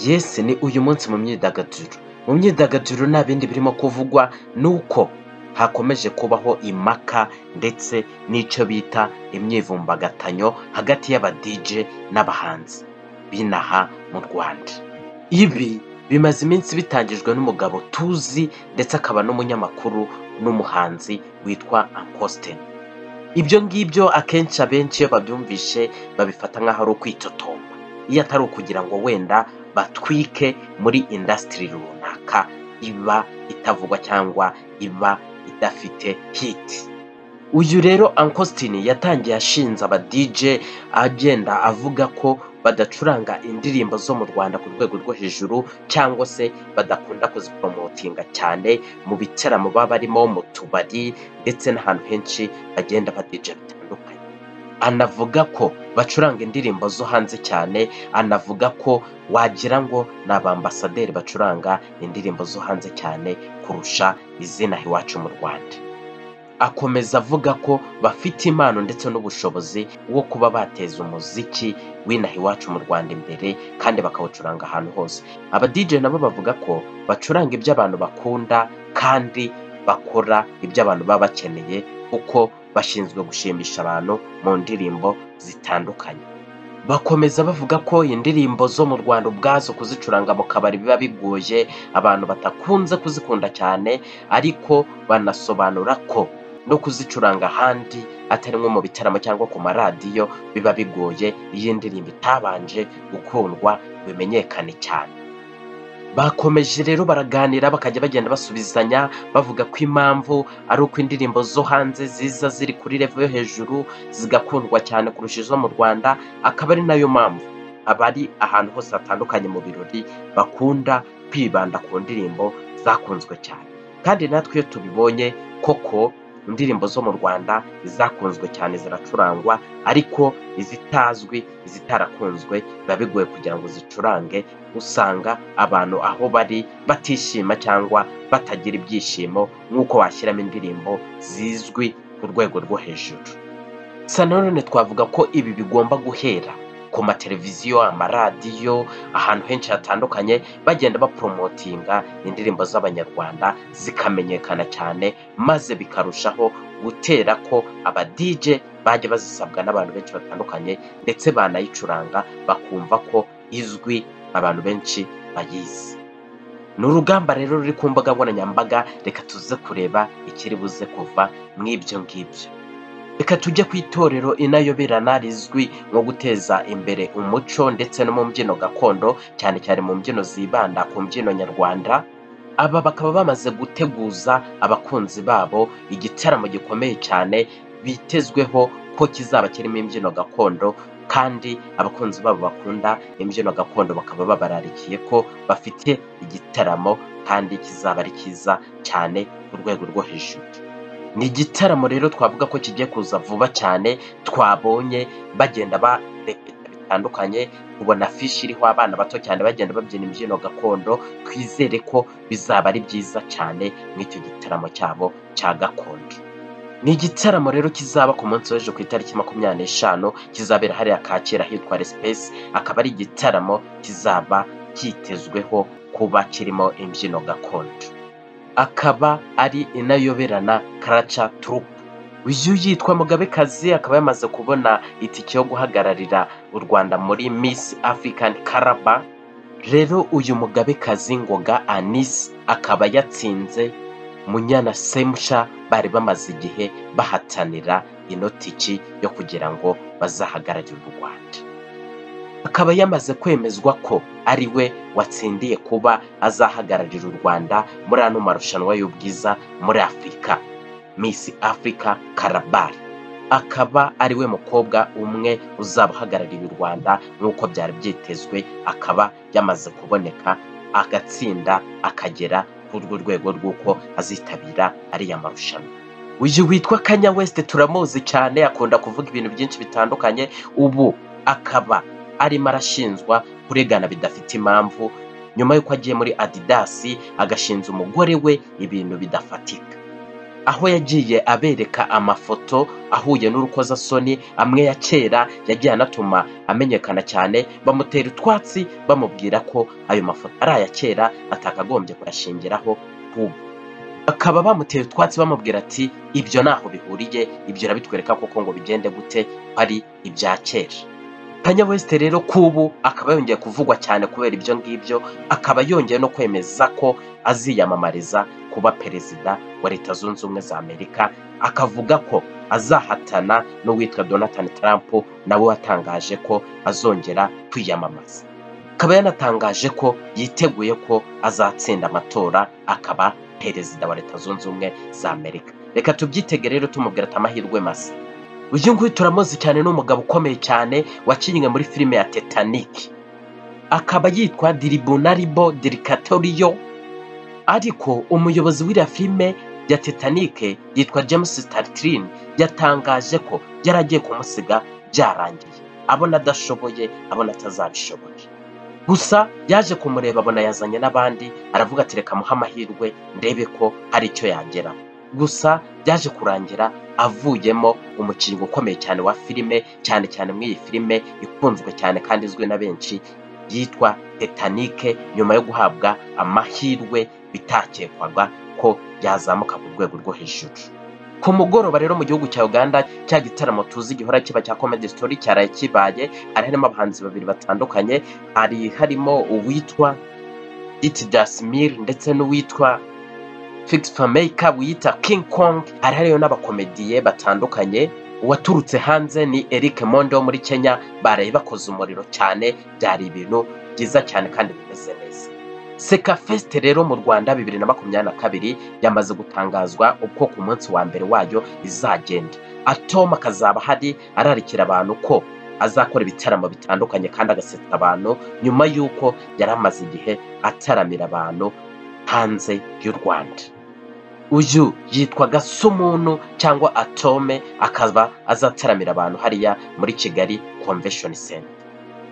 yesi ni uyu munsi mu myidagaduro mu myidagaduro nta bindi birimo kuvugwa ni uko hakomeje kubaho impaka ndetse n'icyo bita imyivumbagatanyo hagati y'abadije n'abahanzi b'inaha mu rwanda ibi bimaze iminsi bitangijwe n'umugabo tuzi ndetse akaba n'umunyamakuru n'umuhanzi witwa ankositeni ibyo ngibyo akenshi abenshi iyo babyumvishe babifata nk'aho ari ukwitotomba iyo atari ukugira ngo wenda batwike muri indasitiri runaka iba itavugwa cyangwa iba idafite hiti uyu rero ankositini yatangiye ashinze abadije agenda avuga ko badacuranga indirimbo zo mu rwanda ku rwego rwo hejuru cyangwa se badakunda kuziporomotinga cyane mu bitaramo baba barimo mu tubari ndetse n'ahantu henshi bagenda badije bitandukanye anavuga ko bacuranga indirimbo zo hanze cyane anavuga ko wagira ngo ni abambasaderi bacuranga indirimbo zo hanze cyane kurusha izina iwacu mu rwanda akomeza avuga ko bafite impano ndetse n'ubushobozi bwo kuba bateza umuziki w'inaha iwacu mu rwanda imbere kandi bakawucuranga ahantu hose abadije nabo bavuga ko bacuranga ibyo abantu bakunda kandi bakora ibyo abantu baba bakeneye kuko bashinzwe gushimisha abantu mu ndirimbo zitandukanye bakomeza bavuga ko indirimbo zo mu rwanda ubwazo kuzicuranga mu kabari biba bigoye abantu batakunze kuzikunda cyane ariko banasobanura ko no kuzicuranga ahandi atari nko mu bitaramo cyangwa ku maradiyo biba bigoye iyo indirimbo itabanje gukundwa ngo imenyekane cyane bakomeje rero baraganira bakajya bagenda basubizanya bavuga ko impamvu ari uko indirimbo zo hanze ziza ziri kuri revo yo hejuru zigakundwa cyane kurusha izo mu rwanda akaba ari nayo mpamvu abari ahantu hose hatandukanye mu birori bakunda kwibanda ku ndirimbo zakunzwe cyane kandi natwe iyo tubibonye koko indirimbo zo mu rwanda izakunzwe cyane ziracurangwa ariko izitazwi izitarakunzwe biba bigoye kugira ngo zicurange usanga abantu aho bari batishima cyangwa batagira ibyishimo nk'uko washyiramo indirimbo zizwi ku rwego rwo hejuru gusa nanone twavuga ko ibi bigomba guhera ku mateleviziyo amaradiyo ahantu henshi hatandukanye bagenda baporomotinga indirimbo z'abanyarwanda zikamenyekana cyane maze bikarushaho gutera ko abadije bajya bazisabwa n'abantu benshi batandukanye ndetse banayicuranga bakumva ko izwi abantu benshi bayizi ni urugamba rero ruri ku mbuga nkoranyambaga reka tuze kureba ikiri buze kuva mu ibyo ngibyo reka tujye ku itorero inayoberana rizwi nko guteza imbere umuco ndetse no mu mbyino gakondo cyane cyane mu mbyino zibanda ku mbyino nyarwanda aba bakaba bamaze guteguza abakunzi babo igitaramo gikomeye cyane bitezweho ko kizaba kirimo imbyino gakondo kandi abakunzi babo bakunda imbyino gakondo bakaba babararikiye ko bafite igitaramo kandi kizaba ari cyiza cyane ku rwego rwo hejuru ni igitaramo rero twavuga ko kigiye kuza vuba cyane twabonye bagenda barepeta bitandukanye ubona afishi iriho abana bato cyane bagenda babyina imbyino gakondo twizere ko bizaba ari byiza cyane nk'icyo gitaramo cyabo cya gakondo ni igitaramo rero kizaba ku munsi w'ejo ku itariki makumyabiri n'eshanu kizabera hariya kacyiru ahitwa resipesi akaba ari igitaramo kizaba cyitezweho kuba kirimo imbyino gakondo akaba ari inayoberana karaca turupu uyu yitwa mugabekazi akaba yamaze kubona itike yo guhagararira u rwanda muri misi afurikani karaba rero uyu mugabekazi ngoga anisi akaba yatsinze munyana semusha bari bamaze igihe bahatanira ino tiki yo kugira ngo bazahagararire u rwanda akaba yamaze kwemezwa ko ari we watsindiye kuba azahagararira u rwanda muri ano marushanwa y'ubwiza muri afurika misi afurika karabari akaba ari we mukobwa umwe uzaba uhagarariye u rwanda nk'uko byari byitezwe akaba yamaze kuboneka agatsinda akagera kuri urwo rwego rw'uko azitabira ariya marushanwa uyu witwa kanya wesite turamuzi cyane akunda kuvuga ibintu byinshi bitandukanye ubu akaba arimo arashinjwa kuregana bidafite impamvu nyuma y'uko agiye muri adidasi agashinja umugore we ibintu bidafatika aho yagiye abereka amafoto ahuye n'urukozasoni amwe ya kera yagiye anatuma amenyekana cyane bamutera utwatsi bamubwira ko ayo mafoto ari aya kera atakagombye kuyashingiraho ubu bakaba bamuteye utwatsi bamubwira ati ibyo ntaho bihuriye ibyo urabitwereka koko ngo bigende gute ari ibya kera kanye west rero k'ubu akaba yongeye kuvugwa cyane kubera ibyo ngibyo akaba yongeye no kwemeza ko aziyamamariza kuba perezida wa leta zunze ubumwe za amerika akavuga ko azahatana n'uwitwa donatani tarampu nawe watangaje ko azongera kwiyamamaza akaba yanatangaje ko yiteguye ko azatsinda amatora akaba perezida wa leta zunze ubumwe za amerika reka tubyitege rero tumubwira ati amahirwe masa uyu nguyu turamuzi cyane ni umugabo ukomeye cyane wakinnye muri filime ya tetanike akaba yitwa diribunaribo dirikatoriyo ariko umuyobozi w'iriya filime ya tetanike yitwa james staritirine yatangaje ko yari agiye kumusiga byarangiye abona adashoboye abona atazabishoboye gusa yaje kumureba abona yazanye n'abandi aravuga ati reka muhe amahirwe ndebe ko hari icyo yagera gusa byaje kurangira avuyemo umukinnyi ukomeye cyane wa filime cyane cyane muri iyi filime ikunzwe cyane kandi izwi na benshi yitwa tetanike nyuma yo guhabwa amahirwe bitakekwaga ko yazamuka ku rwego rwo hejuru ku mugoroba rero mu gihugu cya uganda cya gitaramo tuzi gihora kiba cya comedy story cyaraye kibaye hari harimo abahanzi babiri batandukanye hari harimo uwitwa iti dasimir ndetse n'uwitwa fix fameyika wiyita king kong hari hariyo n'abakomediye batandukanye uwaturutse hanze ni eric mondo wo muri kenya baraye bakoze umuriro cyane byari ibintu byiza cyane kandi bimeze neza seka fesite rero mu rwanda bibiri na makumyabiri na kabiri yamaze gutangazwa uko ku munsi wa mbere wayo izagenda atoma akazaba ahari ararikira abantu ko azakora ibitaramo bitandukanye kandi agasetsa abantu nyuma y'uko yari amaze igihe ataramira abantu hanze y'u rwanda uyu yitwa gasumuntu cyangwa atome akaba azataramira abantu hariya muri kigali convention center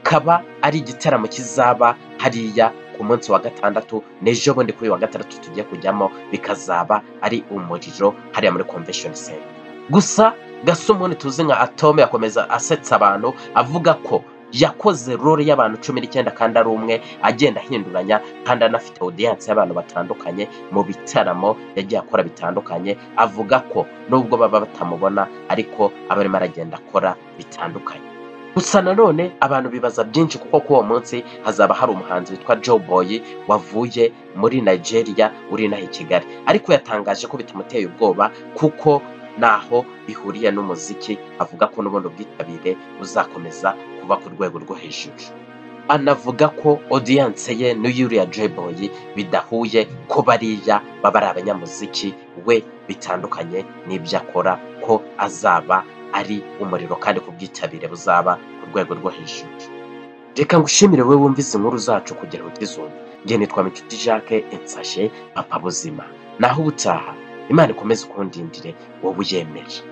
kaba ari igitaramo kizaba hariya ku munsi wa gatandatu n'ejo bundi kuri wa gatandatu tugiye kujyamo bikazaba ari umuriro hariya muri convention center gusa gasumuni tuzi nka atome yakomeza asetsa abantu avuga ko yakoze role y'abantu cumi n'icyenda kandi ari umwe agenda ahinduranya kandi anafite odiyanse y'abantu batandukanye mu bitaramo yagiye akora bitandukanye avuga ko nubwo baba batamubona ariko aba arimo aragenda akora bitandukanye gusa nanone abantu bibaza byinshi kuko kuri uwo munsi hazaba hari umuhanzi witwa joe boy wavuye muri nigeria uri inaha i kigali ariko yatangaje ko bitamuteye ubwoba kuko ntaho bihuriye n'umuziki avuga ko n'ubundi ubwitabire buzakomeza kuba ku rwego rwo hejuru anavuga ko odiyanse ye n'iyuriya joe boy bidahuye ko bariya baba ari abanyamuziki we bitandukanye n'ibyo akora ko azaba ari umuriro kandi ku bwitabire buzaba ku rwego rwo hejuru reka ngushimire wowe wumvise inkuru zacu kugira utizumve njye nitwa inshuti jacques insashe papa buzima naho ubutaha imana ikomeze ukundindire wowe uyemera